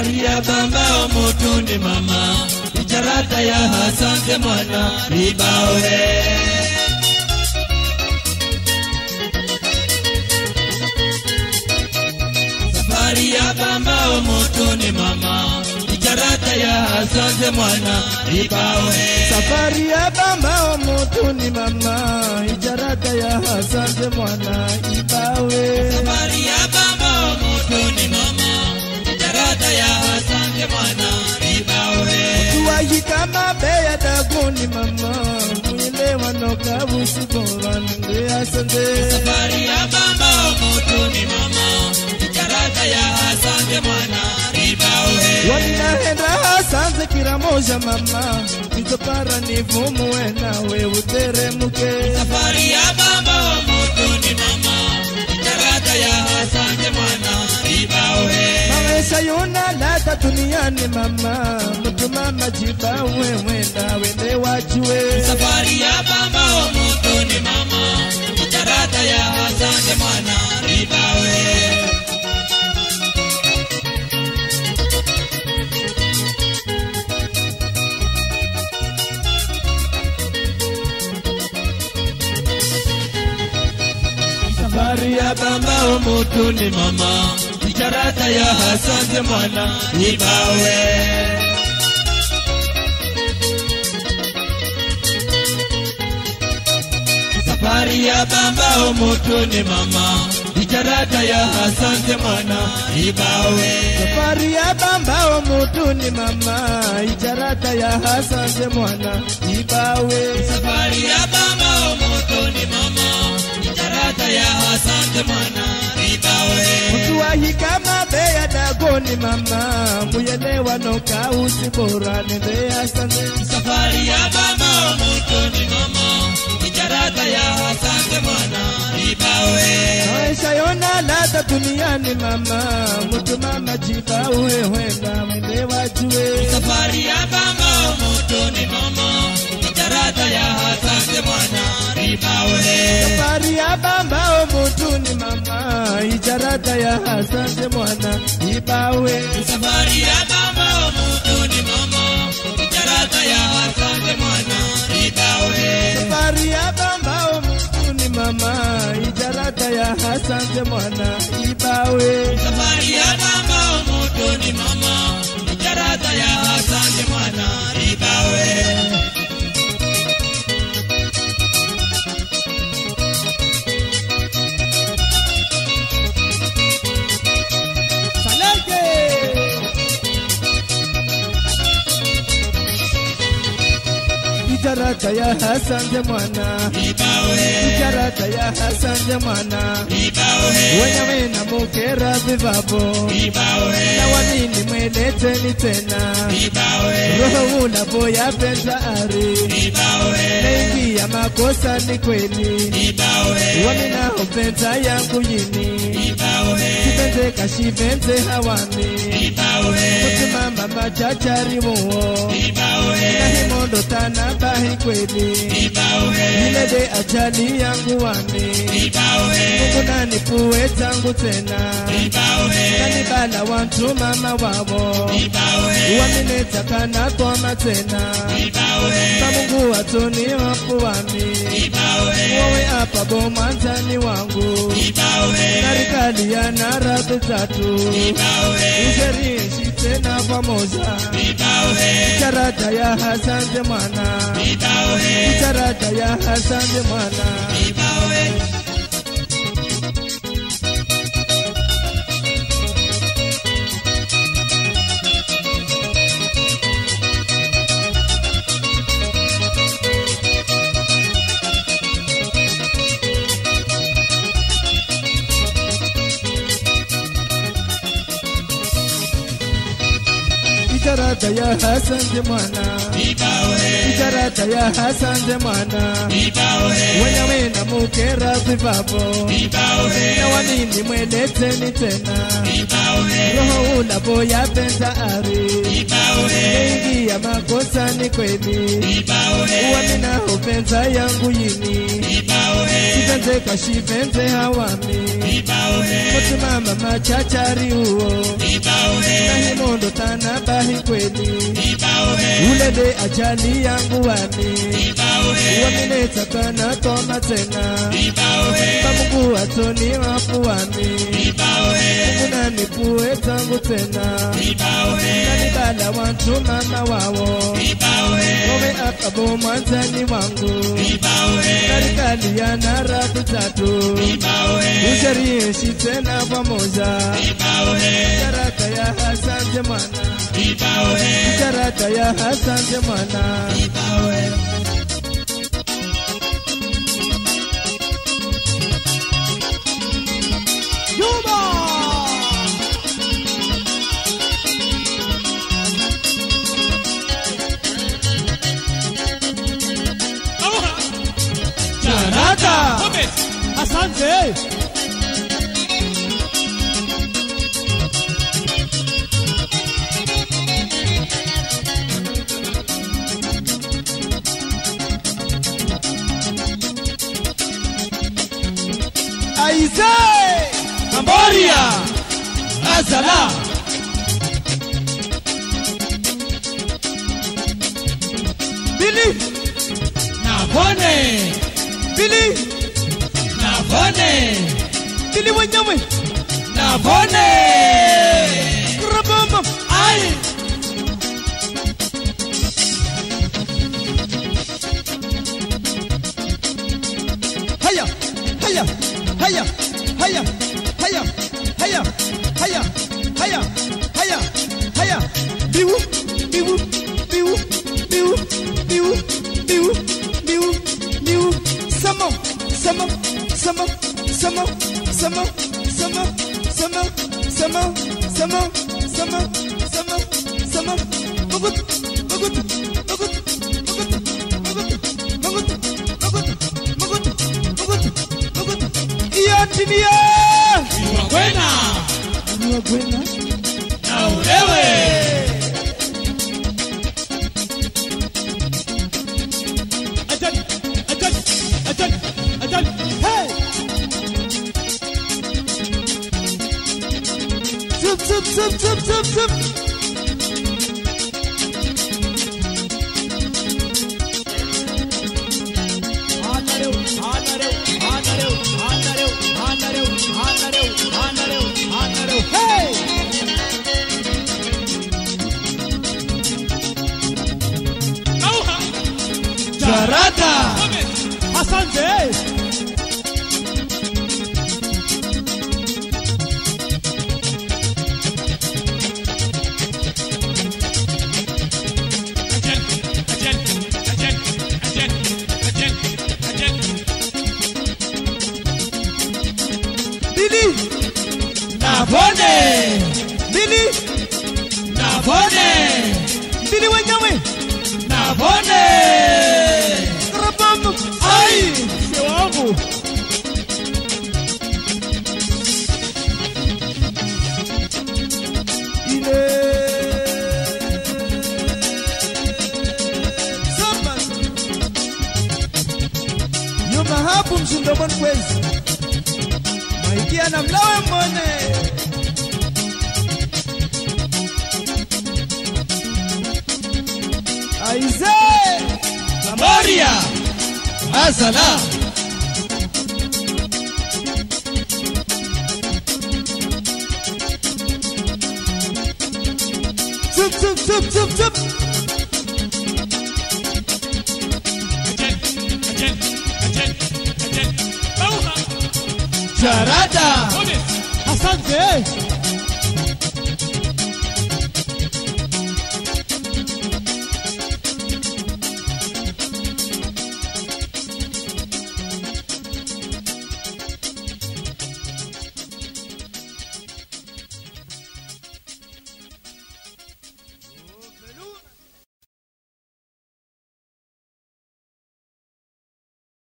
safari ya bamba omutundi mama ijarata ya hasanze mwana ibawe safari ya bamba omutundi mama ijarata ya hasanze mwana ibawe safari ya bamba omutuni mama ijarata ya hasanze mwana ibawe safari ya bamba omutundi mama ijarata ya hasanze mwana ibawe tuwahika mabeya daguni mama mwile wanoka busibolange asanze safari ya bamba omutuni mama ijarata ya hasanze mwana ibawe waninahenda hasanze kila moja mama nitopara nivumuwe nawe uteremuke safari ya bamba omutuni mama ijarata ya hasanze mwana ibawe maisha yona lata duniani mama mutuma majiba wewe nawe nde wajue safari ya bamba omutuni mama ijarata ya hasanze mwana ibawe safari ya bamba omutuni mama ijarata ya hasanze mwana ibawe safari ya bamba omutuni mama ijarata ya hasanze mwana ibawe safari ya bamba omutuni mama ijarata ya hasanze mwana ibawe safari ya bamba omutuni mama ijarata ya hasanze mwana ibawe tuwahika mabeya dagoni mama muyelewa noka usibora nende asanze safari ya bamba omutuni mama ijarata ya hasanze mwana ibawe maisha yona lata duniani mama mutuma majiba uwewenda wende wajue safari ya bamba omutuni mama ijarata ya hasanze mwana ibawe safari ya bamba omutuni mama ijarata ya hasanze mwana ibawe safari ya bamba omutuni mama ijarata ya hasanze mwana ibawe safari ya bamba omutuni mama ijarata ya hasanze mwana ibawe safari ya bamba omutuni mama ijarata ya hasanze mwana ibawe Salake! Ijarata ya hasanze mwana ibawe ijarata ya hasanze mwana ibawe wenyawe na mukera vivavo ibawe na wanini mweleteni tena ibawe roho unapoya penza ari ibawe mengi ya makosa ni kweli ibawe waminaho penza yangu yini ibawe kipenze kashipenze hawani ibawe mutima mama chachari muwo ibawe nahimondo tana bahi kweli ibawe ilede ajali yangu wani ibawe mungu nanipuwe tangu tena ibawe kanibala wantu mama wavo ibawe waminetakana koma tena ibawe mamungu watuni wapu wami ibawe wowe apa bomwanzani wangu ibawe narikali ya narabe tatu ibawe usherishi tena pamoja ibawe charata ya hasanze mwana ibawe charata ya hasanze mwana ibawe charata ya hasanze mwana ibawe charata ya hasanze mwana ibawe wenyawe na mukera vivapo ibawe na wanini Njooni mweleteni tena Ibawe, roho unapoyapenza ari Ibawe, ingia makosani kweli Ibawe, uamina upenza yangu yini Ibawe, sipenze kashipenze hawami Ibawe, mutumama machachari uo Ibawe, nahimondo tanabahi kweli Ibawe, ulele ajali yangu wami Ibawe, uamineta kana toma tena Ibawe, pamungu atoni wapu wami Ibawe, unanipue tangu tena Ibawe, nanibala wantu mama wawo Ibawe, Wewe akabo mwanzani wangu Ibawe, serikali ya narabu tatu Ibawe, ushariishi tena pamoja Ibawe, Karata ya Hasanje mwana Ibawe, Karata ya Hasanje mwana Ibawe. Karata Asante. Aize Cambodia. Azala. Bili Navone. Bili Navone. Bili wenyewe Navone. Rabamba Ai. Haya Haya Haya Haya Haya Haya Haya Haya Haya Haya Biwu Biwu Biwu Biwu Biwu Biwu Biwu Biwu Samo Samo Samo Samo Samo Samo Samo Samo Samo Samo Samo Samo Bagut Bagut Bagut Bagut Bagut Bagut Bagut Bagut Bagut Iya tinia Iwakwena. Niwa kwena Na ulewe. Ajali. Ajali. Ajali. Ajali. Hey. Zup zup zup zup zup zup Anareu, anareu, anareu, anareu, anareu, anareu, anareu, anareu. Hey! Charata! Asante! Bili Navone! Bili Navone! Bili wenyewe Navone! Rabamba Ai! Mzee wangu! ile Samba Nyuma hapo mshindo mwan kwezi Maikia na mlawe mwone Aize Cambodia! Azala! Zup zup zup zup zup Charata! Asante!